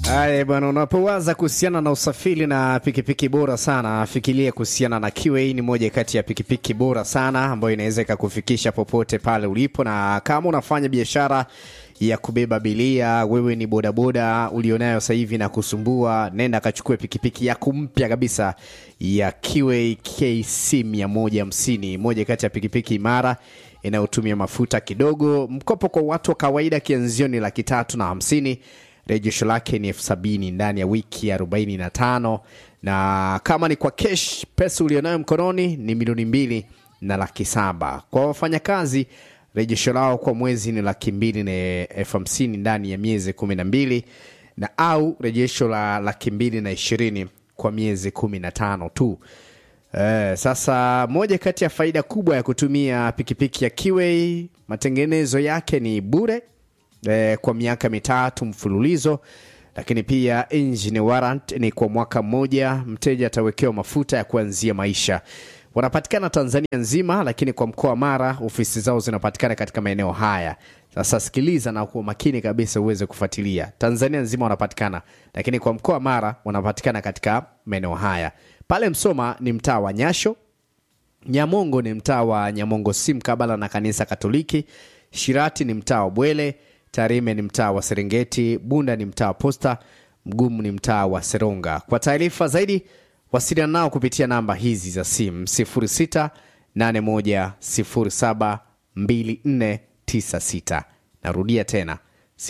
Haya bwana, unapowaza kuhusiana na usafiri na pikipiki bora sana, fikiria kuhusiana na QA. Ni moja kati ya pikipiki bora sana ambayo inaweza ikakufikisha popote pale ulipo, na kama unafanya biashara ya kubeba abiria, wewe ni bodaboda ulionayo sasa hivi na kusumbua, nenda kachukue pikipiki yako mpya kabisa ya QA KC 150, moja kati ya pikipiki imara inayotumia mafuta kidogo. Mkopo kwa watu wa kawaida kianzio ni laki tatu na hamsini rejesho lake ni elfu sabini ndani ya wiki arobaini na tano na kama ni kwa kesh pesa ulionayo mkononi ni milioni mbili na laki saba kwa wafanyakazi rejesho lao kwa mwezi ni laki mbili na elfu hamsini ndani ya miezi kumi na mbili na au rejesho la laki mbili na ishirini kwa miezi kumi na tano tu Eh, sasa moja kati ya faida kubwa ya kutumia pikipiki ya Kiway, matengenezo yake ni bure eh, kwa miaka mitatu mfululizo, lakini pia engine warrant ni kwa mwaka mmoja. Mteja atawekewa mafuta ya kuanzia maisha. Wanapatikana Tanzania nzima, lakini kwa mkoa wa Mara ofisi zao zinapatikana katika maeneo haya. Sasa sikiliza na kuwa makini kabisa uweze kufuatilia. Tanzania nzima wanapatikana, lakini kwa mkoa wa Mara wanapatikana katika maeneo haya. Pale Msoma ni mtaa wa Nyasho, Nyamongo ni mtaa wa Nyamongo si mkabala na kanisa Katoliki. Shirati ni mtaa wa Bwele. Tarime ni mtaa wa Serengeti. Bunda ni mtaa wa Posta. Mgumu ni mtaa wa Seronga. Kwa taarifa zaidi, wasiliana nao kupitia namba hizi za simu 0681072496. Narudia tena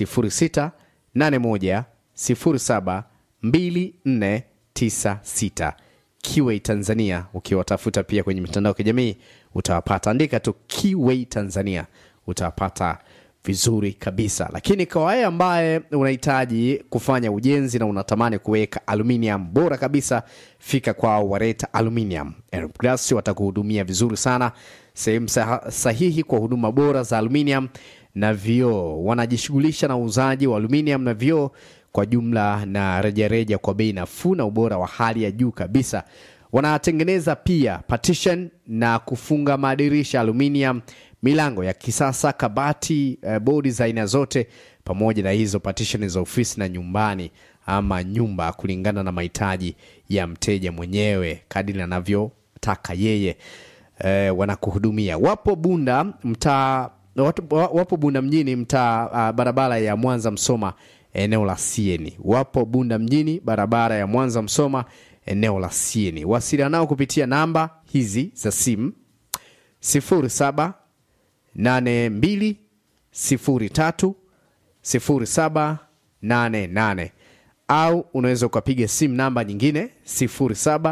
0681072496. Kiway Tanzania. Ukiwatafuta pia kwenye mitandao ya kijamii utawapata, andika tu Kiway Tanzania utawapata vizuri kabisa. Lakini kwa wewe ambaye unahitaji kufanya ujenzi na unatamani kuweka aluminium bora kabisa, fika kwao Wareta Aluminium and Glass, watakuhudumia vizuri sana, sehemu sah- sahihi kwa huduma bora za aluminium na vioo. Wanajishughulisha na uuzaji wa aluminium na vioo kwa jumla na rejareja kwa bei nafuu na ubora wa hali ya juu kabisa. Wanatengeneza pia partition na kufunga madirisha aluminium, milango ya kisasa, kabati, eh, bodi za aina zote, pamoja na hizo partition za ofisi na nyumbani ama nyumba, kulingana na mahitaji ya mteja mwenyewe kadiri anavyotaka yeye. Eh, wanakuhudumia. Wapo Bunda mtaa watu- wa- wapo Bunda mjini mtaa ah, barabara ya Mwanza Msoma eneo la Sieni. Wapo Bunda mjini barabara ya Mwanza Msoma eneo la Sieni. Wasiliana nao kupitia namba hizi za simu 07 82 03 0788 au unaweza ukapiga simu namba nyingine 07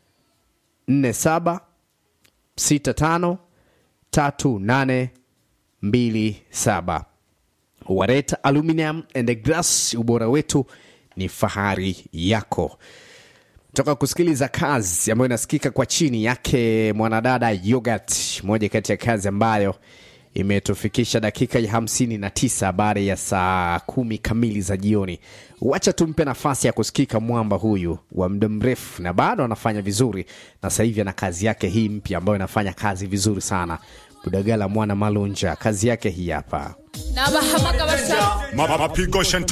47 65 38 27. Wareta Aluminium and Glass, ubora wetu ni fahari yako. Toka kusikiliza kazi ambayo inasikika kwa chini yake mwanadada Yogurt, moja kati ya kazi ambayo imetufikisha dakika ya hamsini na tisa baada ya saa kumi kamili za jioni. Wacha tumpe nafasi ya kusikika mwamba huyu wa muda mrefu, na bado anafanya vizuri, na sasa hivi ana kazi yake hii mpya ambayo inafanya kazi vizuri sana. Budagala mwana Malunja, kazi yake hii hapa. nabahamagara cyane mapigo